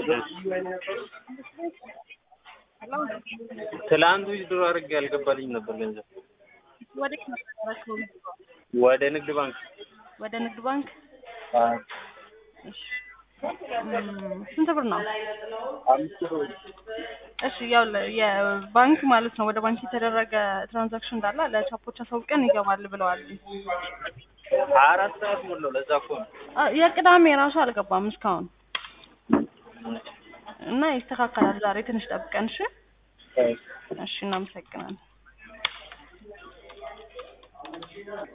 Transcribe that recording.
ትላንት ዊዝድሮ አድርጌ ያልገባልኝ ነበር ገንዘብ ወዴት ነበር ያደረግከው? ወደ ንግድ ባንክ ወደ ንግድ ባንክ። እሺ እም፣ ስንት ብር ነው? አምስት ብር እሺ ያው ለ- የባንክ ማለት ነው ወደ ባንክ የተደረገ ትራንዛክሽን እንዳለ ለቻፖች አሳውቀን ይገባል ብለዋል። ሀያ አራት ሰዓት ሞላው። ለዛ እኮ ነው። አ፣ የቅዳሜ ራሱ አልገባም እስካሁን እና ይስተካከላል። ዛሬ ትንሽ ጠብቀን። እሺ እሺ፣ እናመሰግናለን።